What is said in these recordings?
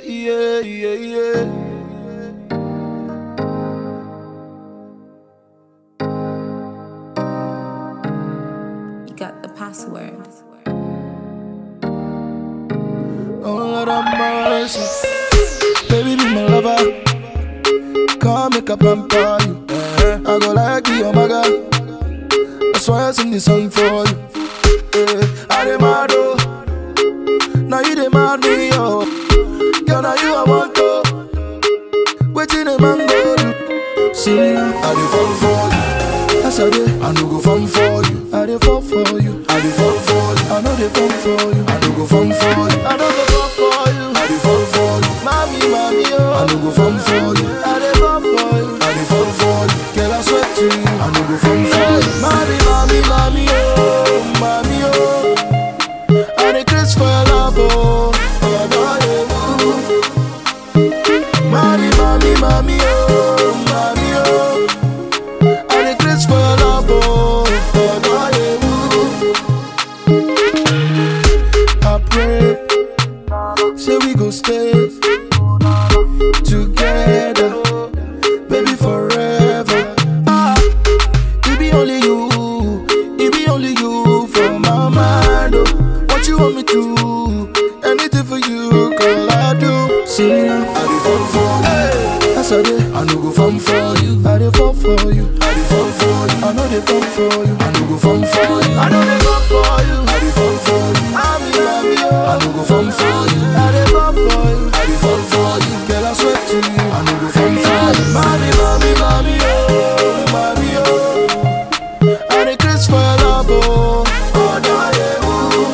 yeah, yeah, yeah. You got the password. Oh Lord have mercy. Baby, be my lover. Come make a pamper you. I go like you, oh my God. That's why I sing this song for you. Yeah, I demand oh. Now you demand me, oh. Girl, now you I want to. Waiting a man go do. See me now, I dey fall for you. Yes I dey, I no go fall for you. I dey fall for you. I dey fall for you. I know dey fall for you. I no go fall for you. I no go fall for you. I dey fall for you. Mommy, mommy, oh. I no go fall for you. I dey fall for you. I dey fall for you. Girl, I swear to you. I no go fall for you. Mommy, mommy, mommy, oh, mommy, oh. I dey craze for your love, oh. Oh, boy, oh. Mommy, mommy, mommy, oh, mommy, oh. I dey craze for your love, oh. Oh, boy, oh. I pray, say we go stay together, baby, forever. Ah, it be only you, it be only you for my mind. Oh. What you want me to? Anything for you, girl, I do. See me now, I dey fall for you. Yes, I dey. I no go fall for you. I dey fall for you. I dey fall for you. I know dey fall for you. I no go fall for you. I know dey fall for you. I dey fall for you. I'm in love with you. I no go fall for you. I dey fall for you. I dey fall for you. Girl, I swear to you. I no go fall for you. Mommy, mommy, mommy, oh, mommy, oh. I dey craze for your love, oh. Oh, yeah,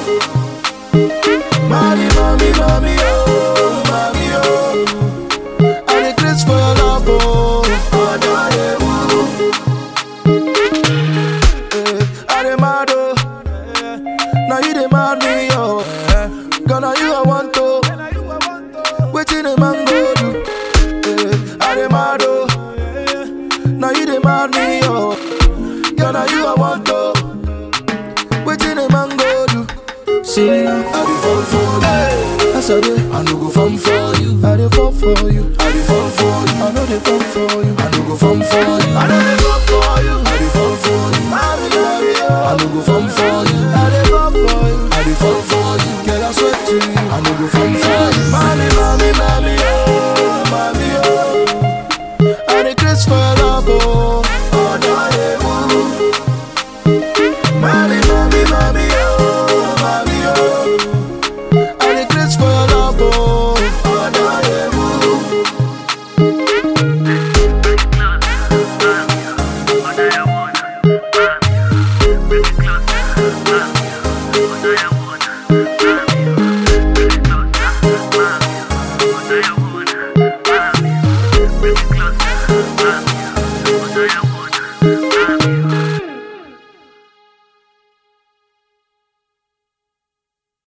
ooh. Mommy, mommy, mommy, oh, mommy, oh. I dey craze for your love, oh. Oh, yeah, ooh. Eh, I dey mad, oh. Now you dey mad me, oh. Girl, now you I want to. Waiting a man go do. Eh, I dey mad, oh. Now you dey mad me, oh. Girl, now you I want to. Waiting a man go do. See me now, I dey fall for you. Yes, I dey. I no go fall for you. I dey fall for you. I dey fall for you. I know dey fall for you. I no go fall for you. I know dey fall for you. I dey fall for you. I be love you. I no go fall for you. I dey fall for you. I dey fall for you. Girl, I swear to you. I no go fall for you. Mommy, mommy, mommy, oh, mommy, oh. I dey craze for your love, oh.